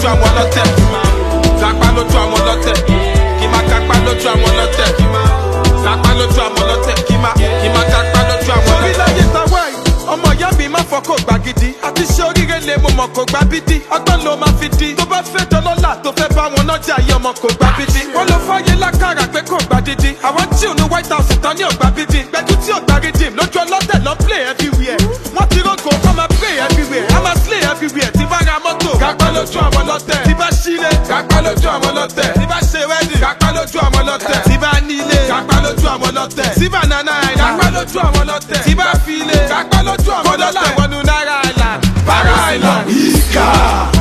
lójú àwọn ọlọ́tẹ̀ lápá lójú àwọn ọlọ́tẹ̀ kí má kápá lójú àwọn ọlọ́tẹ̀ lápá lójú àwọn ọlọ́tẹ̀ kí má kí má kápá lójú àwọn ọlọ́tẹ̀. orílẹ̀-èdè tàwa yìí ọmọ ìyá mi má fọ́ kó gbà gidi àti ṣe oríire lè mo mọ̀ kó gbà bídí ọgbọ́n ló máa fi di tó bá fẹ́ dọ́lọ́là tó fẹ́ bá wọn náà jẹ́ ayé ọmọ kó gbà bídí wọ́n ló fáyé lákàrà pé kò gbà dídí àwọn tí ò ní white house tán ní ọgbà bídí gbẹdú tí ò gbà rídìm lójú ọlọ́tẹ̀ lọ play everywhere wọ́n ti rọ́gò kọ́ máa pray everywhere a máa slay everywhere tí bá ra mọ́tò kápá lójú àwọn ọlọ́tẹ̀ tí bá sílé kápá lójú àwọn ọlọ́tẹ̀ tí bá ṣe wedding kápá lójú àwọn ọlọ́tẹ̀ tí bá nílé kápá lójú àwọn ọlọ́tẹ̀ tí bá nana island kápá lójú àwọn ọlọ́tẹ̀ tí bá filé kápá lójú àwọn ọlọ́tẹ̀ wọnú náírà island para island. ìkà